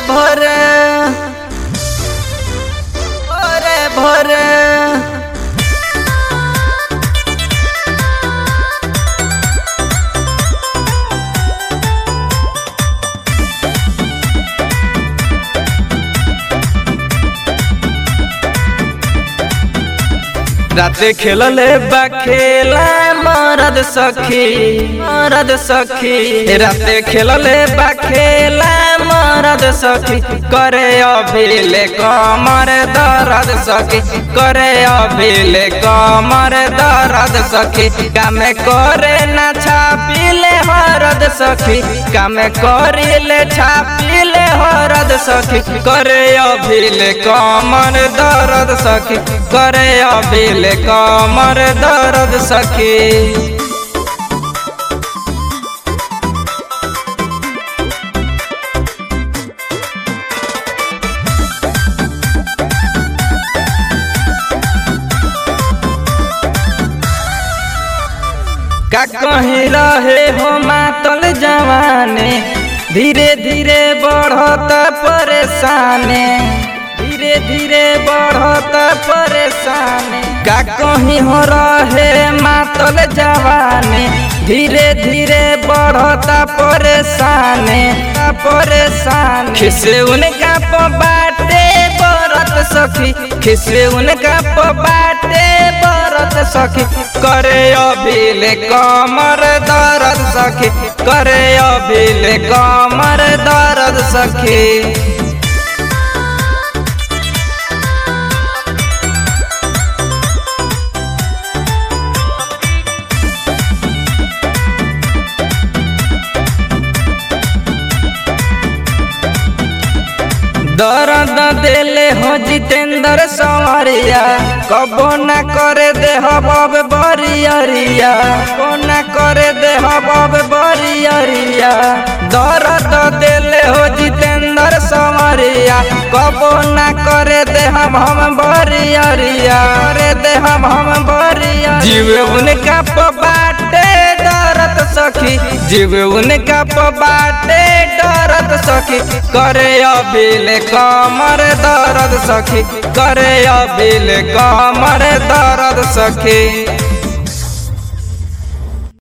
भोरे भोरे भोरे राते खेलले बा खेला मरद सखी मरद सखी राते खेलले बा खेला मरद सखी करे अभिले कमर दर्द सखी करे अभिले कमर दर्द सखी कामे करे ना छापिले हरद सखी कामे करिले छापिले हरद सखी करे अभिले कमर दर्द सखी करे अभिले कमर दर्द सखी का कहीं रहे हो मातल जवाने धीरे धीरे बढ़त परेशाने धीरे धीरे बढ़त परेशाने का कहीं हो रहे मातल जवाने धीरे धीरे बढ़त परेशाने परेशान खिसे उनका बाटे बरत सखी खिसे उनका बाटे बरत सखी करे अभिले कमर दर्द सखी करे अभिले कमर दर्द सखी दर्द देले हो जितेंद्र सवरिया कबो न करे देह बब बरियरिया कबो न करे देह बब बरियरिया दर्द देले हो जितेंद्र सवरिया कबो न करे देह हम बरियरिया करे देह हम बरिया जीव उनका बाटे डरत सखी जीव उनका बाटे डरत सखी करे अभिले कमर दर्द सखी करे अभिले कमर दर्द सखी